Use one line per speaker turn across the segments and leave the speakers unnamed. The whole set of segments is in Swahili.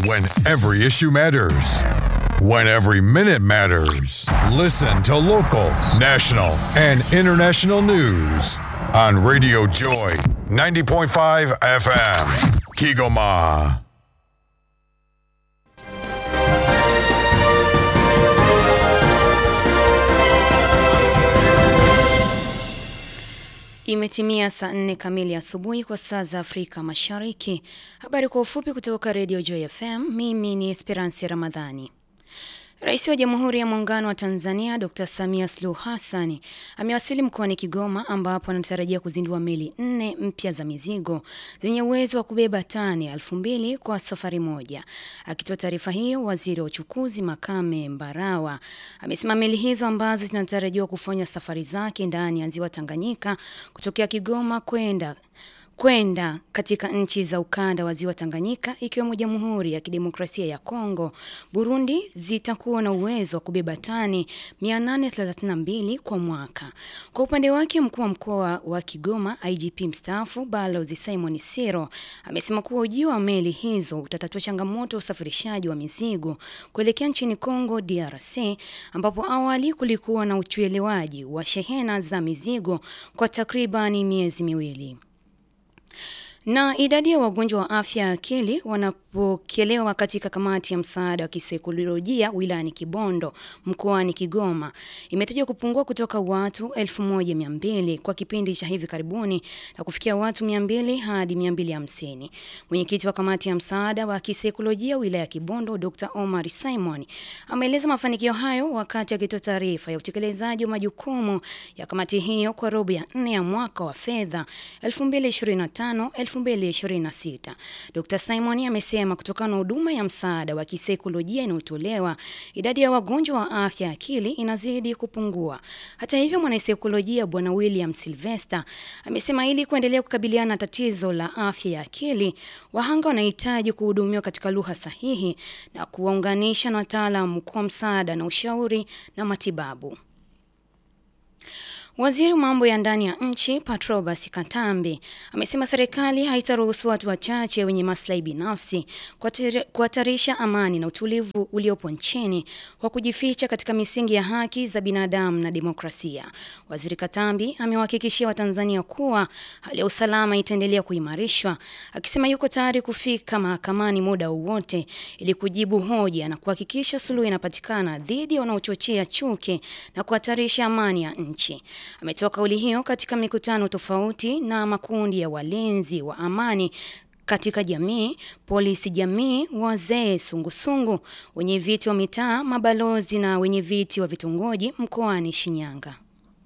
When every issue matters. When every minute matters. Listen to local, national, and international news on Radio Joy 90.5 FM. Kigoma.
Imetimia saa nne kamili asubuhi kwa saa za Afrika Mashariki. Habari kwa ufupi kutoka Radio Joy FM. Mimi ni Esperance Ramadhani. Rais wa Jamhuri ya Muungano wa Tanzania Dr. Samia Suluhu Hassan amewasili mkoani Kigoma ambapo anatarajia kuzindua meli nne mpya za mizigo zenye uwezo wa kubeba tani elfu mbili kwa safari moja. Akitoa taarifa hiyo, waziri wa uchukuzi Makame Mbarawa amesema meli hizo ambazo zinatarajiwa kufanya safari zake ndani ya ziwa Tanganyika kutokea Kigoma kwenda kwenda katika nchi za ukanda wa ziwa Tanganyika ikiwemo Jamhuri ya Kidemokrasia ya Kongo, Burundi zitakuwa na uwezo wa kubeba tani 832 kwa mwaka. Kwa upande wake, mkuu wa mkoa wa Kigoma IGP mstaafu Balozi Simon Siro amesema kuwa ujio wa meli hizo utatatua changamoto ya usafirishaji wa mizigo kuelekea nchini Kongo DRC, ambapo awali kulikuwa na ucheleweshaji wa shehena za mizigo kwa takribani miezi miwili. Na idadi ya wagonjwa wa afya ya akili wanapokelewa katika kamati ya msaada wa kisaikolojia wilayani Kibondo mkoani Kigoma imetajwa kupungua kutoka watu 1200 kwa kipindi cha hivi karibuni na kufikia watu 200 hadi 250. Mwenyekiti wa kamati ya msaada wa kisaikolojia wilaya ya Kibondo Dr. Omar Simon ameeleza mafanikio hayo wakati akitoa taarifa ya utekelezaji wa majukumu ya kamati hiyo kwa robo ya nne ya mwaka wa fedha 2025 2026. Dr. Simon amesema kutokana na huduma ya msaada wa kisaikolojia inayotolewa, idadi ya wagonjwa wa afya ya akili inazidi kupungua. Hata hivyo, mwanasaikolojia Bwana William Sylvester amesema ili kuendelea kukabiliana na tatizo la afya ya akili, wahanga wanahitaji kuhudumiwa katika lugha sahihi na kuwaunganisha na wataalamu kwa msaada na ushauri na matibabu. Waziri wa mambo ya ndani ya nchi Patrobas Katambi amesema serikali haitaruhusu watu wachache wenye maslahi binafsi kuhatarisha amani na utulivu uliopo nchini kwa kujificha katika misingi ya haki za binadamu na demokrasia. Waziri Katambi amewahakikishia Watanzania kuwa hali ya usalama itaendelea kuimarishwa, akisema yuko tayari kufika mahakamani muda wowote ili kujibu hoja na kuhakikisha suluhu inapatikana dhidi ya wanaochochea chuki na kuhatarisha amani ya nchi. Ametoa kauli hiyo katika mikutano tofauti na makundi ya walinzi wa amani katika jamii, polisi jamii, wazee, sungusungu, wenye viti wa mitaa, mabalozi na wenye viti wa vitongoji mkoani Shinyanga.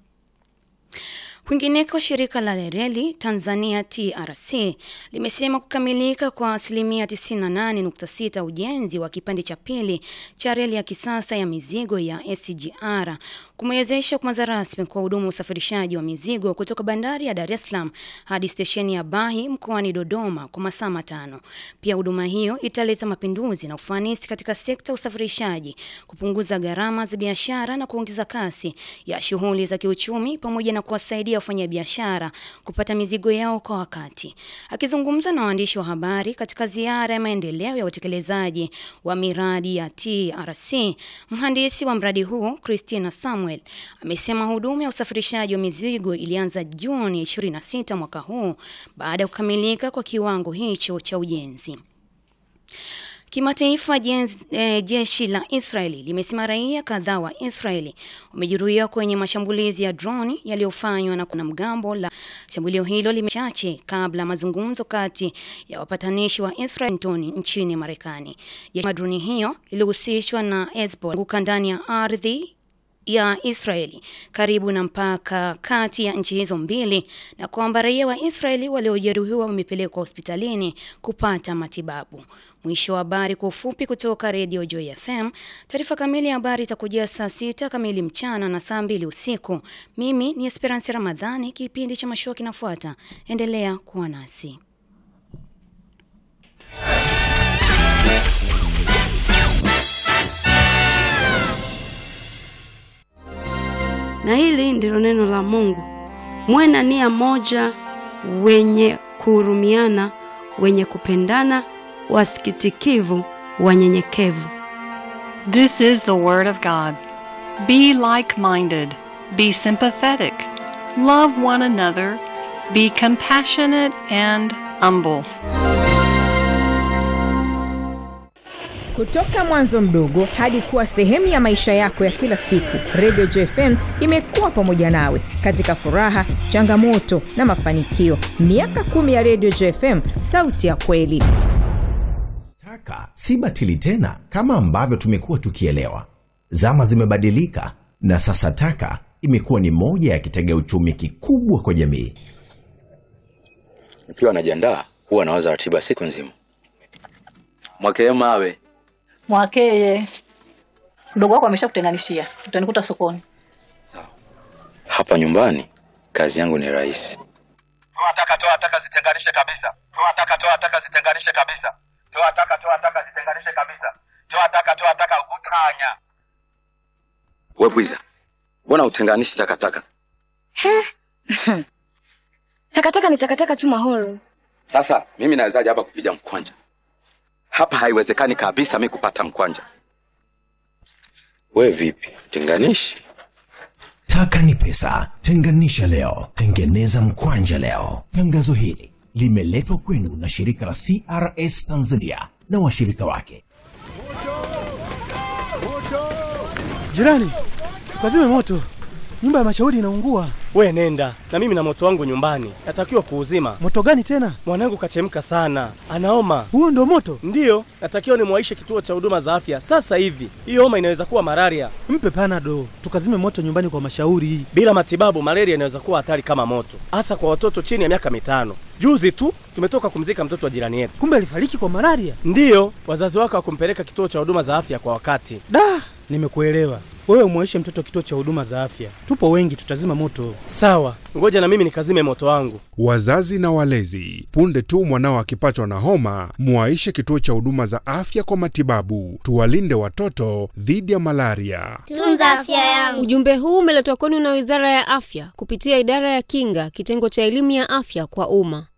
Kwingineko, shirika la reli Tanzania TRC limesema kukamilika kwa asilimia 98.6 ujenzi wa kipande cha pili cha reli ya kisasa ya mizigo ya SGR kumewezesha kuanza rasmi kwa huduma usafirishaji wa mizigo kutoka bandari ya Dar es Salaam hadi stesheni ya Bahi mkoani Dodoma kwa masaa matano. Pia huduma hiyo italeta mapinduzi na ufanisi katika sekta ya usafirishaji, kupunguza gharama za biashara na kuongeza kasi ya shughuli za kiuchumi pamoja na kuwasaidia wafanyabiashara kupata mizigo yao kwa wakati. Akizungumza na waandishi wa habari katika ziara ya maendeleo ya utekelezaji wa miradi ya TRC, mhandisi wa mradi huo Christina Samuel amesema huduma ya usafirishaji wa mizigo ilianza Juni 26 mwaka huu baada ya kukamilika kwa kiwango hicho cha ujenzi. Kimataifa, eh, jeshi la Israeli limesema raia kadhaa wa Israeli wamejeruhiwa kwenye mashambulizi ya droni yaliyofanywa na kuna mgambo la shambulio hilo limechache kabla mazungumzo kati ya wapatanishi wa Israel nchini Marekani. Jeshi droni hiyo ilihusishwa na Hezbollah kuka ndani ya ardhi ya Israeli karibu na mpaka kati ya nchi hizo mbili na kwamba raia wa Israeli waliojeruhiwa wamepelekwa hospitalini kupata matibabu. Mwisho wa habari kwa ufupi kutoka Radio Joy FM. Taarifa kamili ya habari itakujia saa sita kamili mchana na saa mbili usiku. Mimi ni Esperance Ramadhani, kipindi cha mashua kinafuata. Endelea kuwa nasi.
Na hili ndilo neno la Mungu. Mwe na nia moja, wenye kuhurumiana, wenye kupendana, wasikitikivu, wanyenyekevu.
This is the Word of God. Be like minded, be sympathetic, love one another, be compassionate and humble.
Kutoka mwanzo mdogo hadi kuwa sehemu ya maisha yako ya kila siku, Radio JFM imekuwa pamoja nawe katika furaha, changamoto na mafanikio. Miaka kumi ya Radio JFM, sauti ya kweli.
Taka si batili tena kama ambavyo tumekuwa tukielewa. Zama zimebadilika na sasa taka imekuwa ni moja ya kitega uchumi kikubwa kwa jamii.
Nikiwa najiandaa huwa nawaza ratiba siku nzima. Mwakee mawe
Mwakeye, mdogo wako ameshakutenganishia, utanikuta sokoni.
hapa nyumbani, kazi yangu ni rahisi.
toa taka toa taka zitenganishe kabisa toa taka toa taka zitenganishe kabisa toa taka toa taka zitenganishe kabisa toa taka toa taka utanya
We bwiza, mbona utenganishi takataka?
Takataka ni takataka tu Mahoro.
Sasa mimi nawezaje hapa kupiga mkwanja? Hapa haiwezekani kabisa mi kupata mkwanja. We vipi, tenganishi?
Taka ni pesa, tenganisha leo, tengeneza mkwanja leo. Tangazo hili limeletwa kwenu na shirika la CRS Tanzania na washirika wake.
Jirani, tukazime moto, nyumba ya mashauri inaungua.
We nenda na mimi na moto wangu nyumbani, natakiwa kuuzima.
Moto gani tena?
Mwanangu kachemka sana, anaoma.
Huo ndio moto?
Ndiyo, natakiwa nimwaishe kituo cha huduma za afya sasa hivi. Hiyo homa inaweza kuwa malaria.
Mpe panado, tukazime moto nyumbani kwa mashauri.
Bila matibabu, malaria inaweza kuwa hatari kama moto, hasa kwa watoto chini ya miaka mitano. Juzi tu tumetoka kumzika mtoto wa jirani yetu.
Kumbe alifariki kwa malaria?
Ndiyo, wazazi wake hawakumpeleka kituo cha huduma za afya kwa wakati.
Da, nimekuelewa. Wewe umwaishe mtoto kituo cha huduma za afya, tupo wengi, tutazima moto.
Sawa, ngoja na mimi nikazime moto wangu.
Wazazi na walezi, punde tu mwanao akipatwa na homa, mwaishe kituo cha huduma za afya kwa matibabu. Tuwalinde watoto dhidi ya malaria.
Tunza afya yangu.
Ujumbe huu umeletwa kwenu na Wizara ya Afya kupitia Idara ya Kinga, kitengo cha elimu ya afya kwa umma.